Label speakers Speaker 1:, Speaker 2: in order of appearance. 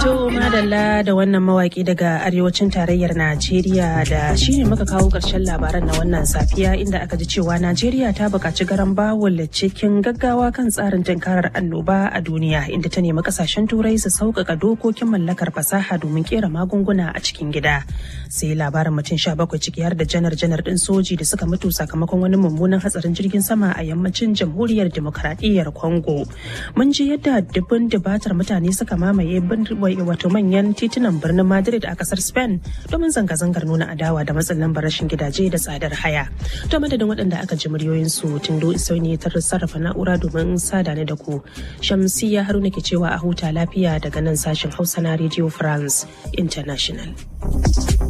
Speaker 1: To madalla da wannan mawaki daga arewacin tarayyar Najeriya da shine muka kawo ƙarshen labaran na wannan safiya inda aka ji cewa Najeriya ta buƙaci garan bawul cikin gaggawa kan tsarin tunkarar annoba a duniya inda ta nemi kasashen turai su sauƙaƙa dokokin mallakar fasaha domin kera magunguna a cikin gida. Sai labarin mutum sha bakwai ciki har da janar janar ɗin soji da suka mutu sakamakon wani mummunan hatsarin jirgin sama a yammacin jamhuriyar demokaradiyyar Congo. Mun ji yadda dubun dubatar mutane suka mamaye wato manyan titunan birnin Madrid a kasar Spain domin zanga-zangar nuna adawa da matsin lambar rashin gidaje da tsadar haya. To madadin waɗanda aka ji muryoyinsu Tindo Isauni ta sarrafa na'ura domin sada ne da ku. Shamsiya Haruna ke cewa a huta lafiya daga nan sashen Hausa na Radio France International.